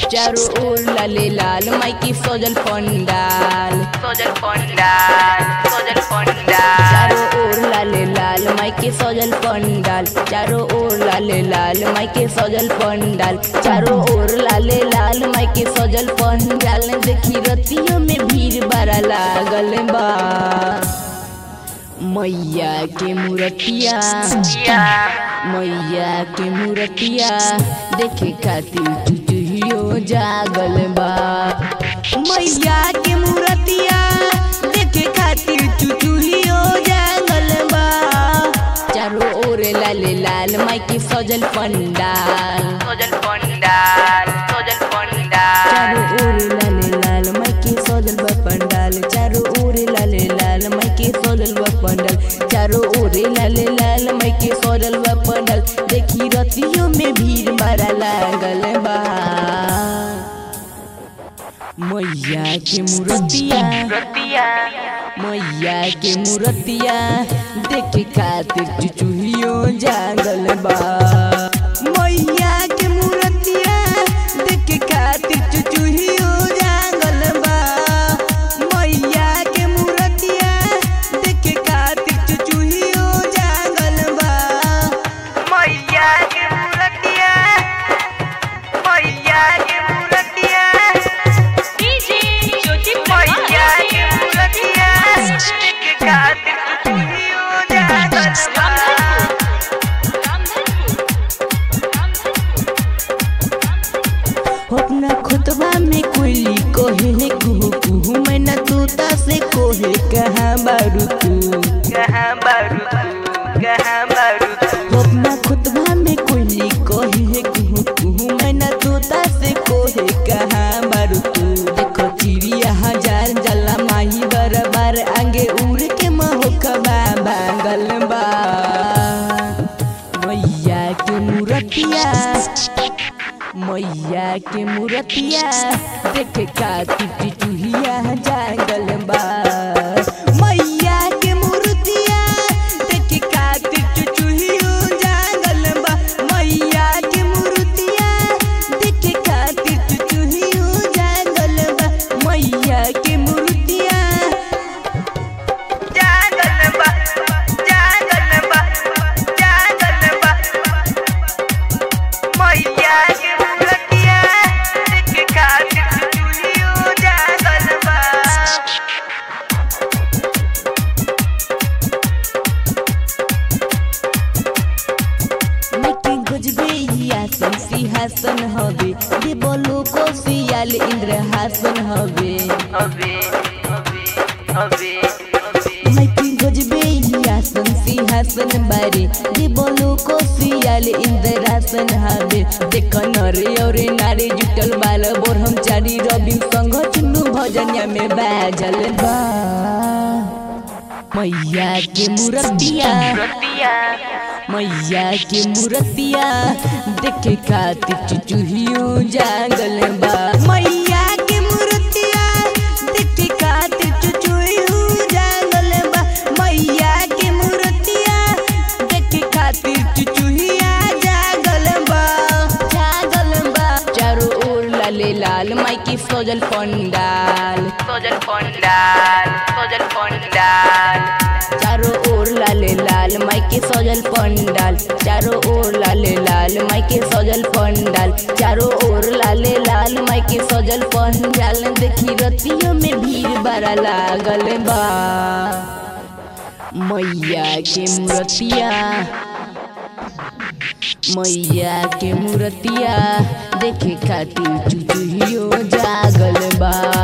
चारों ओर लाले लाल माई की सजल पंडाल सजल पंडाल सजल पंडाल चारों ओर लाले लाल माई के सजल पंडाल चारों ओर लाले लाल माई के सजल पंडाल चारों ओर लाले लाल माई के सजल पंडाल देखी रतियों में भीड़ बड़ा लागल बा मैया के मूर्तिया मैया के मूर्तिया देखे खातिर चुचुहियो जागल बा मैया के मूर्तिया देखे खातिर चुचुहियो जागल बा चारों ओर लाल लाल माई के सजल पंडाल सजल पंडाल सजल पंडाल चारों ओर लाल लाल माई के सजल बा पंडाल चारों ओर लाल लाल माई के सजल बा पंडाल चारों ओर लाल लाल माई के सजल बा पंडाल देखी रतियों में भीड़ बड़ा लागल बा मैया के मूर्तिया मैया के मूर्तिया देखे खातिर चुचुहियो जागल बा मैया के मूर्तिया देखे खातिर चुचुहियो जागल बा मैया के मूर्तिया देखे खातिर चुचुहियो जागल बा मैया के मूर्तिया मैया के मूर्तिया डीजे ज्योति मैया प्रकाश के मूर्तिया देखे खातिर चुचुहियो जागल बा अपना खुतबा में कोयली कोहे कुहू कुहू मैना तोता से कोहे कहाँ बारू तू कहाँ बारू तू कहाँ बारू तू अपना खुतबा में कोयली कोहे कुहू कुहू मैना तोता से कोहे कहाँ बारू तू देखो चिड़िया हजार जला माही बरबार आगे उड़ के महोकबा बांगल बा मैया के मूर्तिया मैया के मूर्तिया देखे खातिर टिटुहिया जागल बा मैया के मूर्तिया देखे खातिर टिटुहियो जागल बा मैया के मूर्तिया देखे खातिर टिटुहियो जागल बा मैया के मूर्तिया जागल बा जागल बा जागल बा मैया के मूर्तिया देखे खातिर चुलियो जागल बा लेकिन गुजबे ही आसन सिंहासन हवे दे बोलो को सियाल इंद्र हासन हवे हवे हवे हवे लेकिन गुजबे ही आसन सिंहासन बारे दे बोलो को सियाल इंद्र हासन हवे देख नर और नारी जुटल बाल बोरहम चारी रवि संग चुन्नू भजनिया में बाजल बा मैया के मूर्तिया मैया के मूर्तिया देखे खातिर चुचुहियो जागल बा मैया के मूर्तिया देखे खातिर चुचुहियो जागल बा मैया के मूर्तिया देखे खातिर चुचुहिया जागल बा जागल बा चारों ओर लाले लाल माई की सजल पंडाल सजल पंडाल सजल पंडाल चारों ओर लाले लाल माई के सजल पंडाल चारों ओर लाले लाल माई के सजल पंडाल चारों ओर लाले लाल माई के सजल पंडाल देखी रतियों में भीड़ बड़ा लागल बा मैया के मूर्तिया मैया के मूर्तिया देखे खातिर चुचुहियो जागल बा